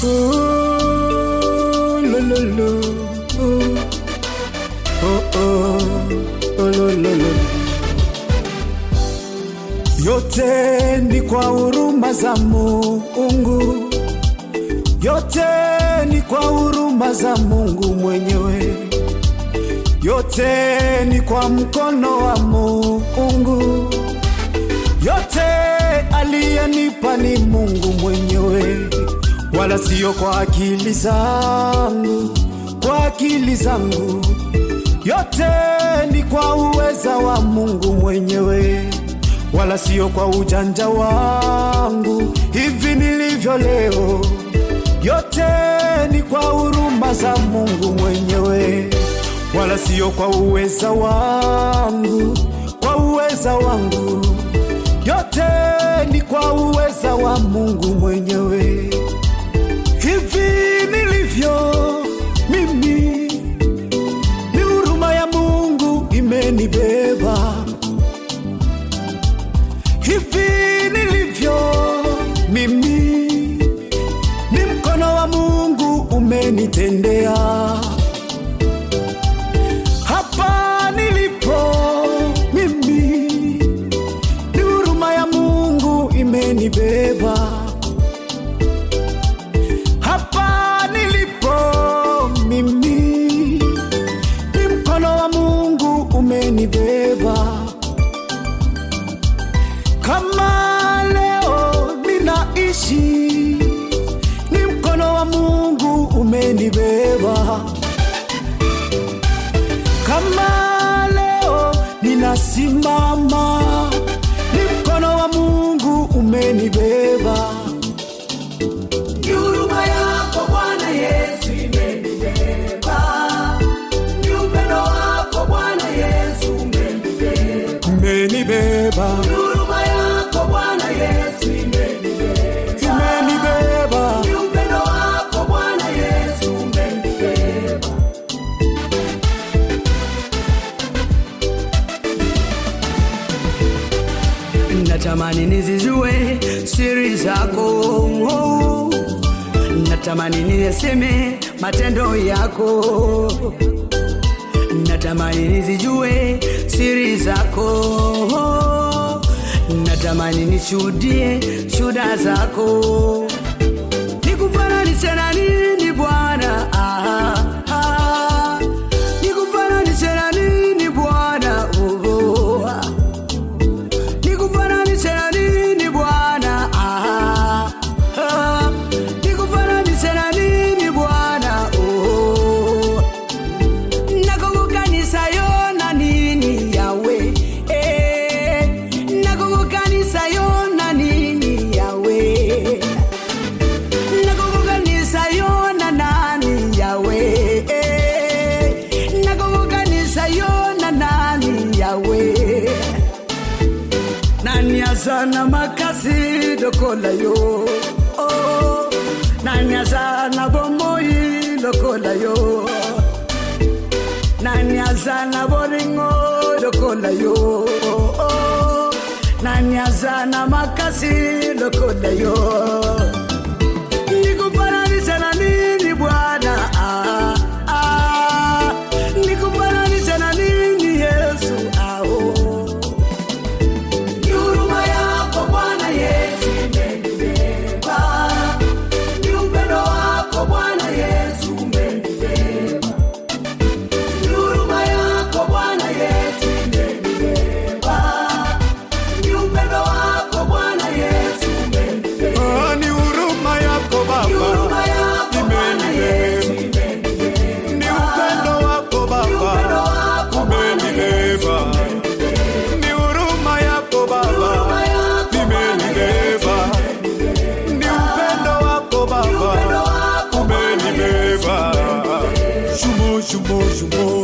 Oh, lo, lo, lo. Oh, oh, oh, lo, lo, lo. Yote ni kwa huruma za Mungu, yote ni kwa huruma za Mungu mwenyewe, yote ni kwa mkono wa Mungu, yote aliyenipa ni Mungu mwenyewe, wala sio kwa akili zangu, kwa akili zangu, yote ni kwa uweza wa Mungu mwenyewe wala sio kwa ujanja wangu hivi nilivyo leo. Yote ni kwa huruma za Mungu mwenyewe, wala sio kwa uweza wangu, kwa uweza wangu. Yote ni kwa uweza wa Mungu mwenyewe. Hivi nilivyo mimi, ni huruma ya Mungu imenibeba hivi nilivyo mimi, ni mkono wa Mungu umenitendea. Hapa nilipo mimi, ni huruma ya Mungu imenibeba. Hapa nilipo mimi, ni mkono wa Mungu umenibeba kama leo ninaishi, ni mkono wa Mungu umenibeba. Kama leo ninasimama, ni mkono wa Mungu umenibeba. Ni huruma yako Bwana Yesu imenibeba. Ni upendo wako Bwana Yesu umenibeba. Umenibeba, Ni huruma yako Bwana Yesu imenibeba. imenibeba, Ni upendo wako Bwana Yesu umenibeba. Natamani nizijue siri zako oh. Natamani niyaseme matendo yako Natamani nizijue siri zako oh. Natamani nishuhudie shuda zako Nikufananishe na nini Bwana ah, ah. Nikufananishe na nini Bwana oh, oh, ah. Nikufananishe na nini Bwana? Ah, ah. Nikufananishe na nini Bwana? Oh. Nakukukanisa yo na nini yawe eh. Nakukukanisa yo na nini yawe Nakukukanisa yo na nani yawe eh. Nakukukanisa yo na nani yawe nani azana makasi lokola yo oh, nani azana bomoi lokola yo nani azana boringo lokola yo oh, nani azana makasi lokola yo nikufananisha na nini bwana ah, ah, nikufananisha na nini yesu ah, oh. Ni huruma yako Bwana Yesu imenibeba. Ni upendo wako Bwana Yesu umenibeba. Ni huruma yako Bwana Yesu imenibeba. Ni upendo wako Bwana Yesu umenibeba. Ah, ni huruma yako Ni Baba, huruma yako Bwana Yesu imenibeba. imenibeba. Ni upendo wako Ni upendo Baba, wako Bwana Yesu umenibeba. Ni huruma yako Huruma Baba, yako Bwana Yesu imenibeba. Ni upendo wako Ni upendo Baba, wako Bwana Yesu umenibeba. Shumo, shumo, shumo.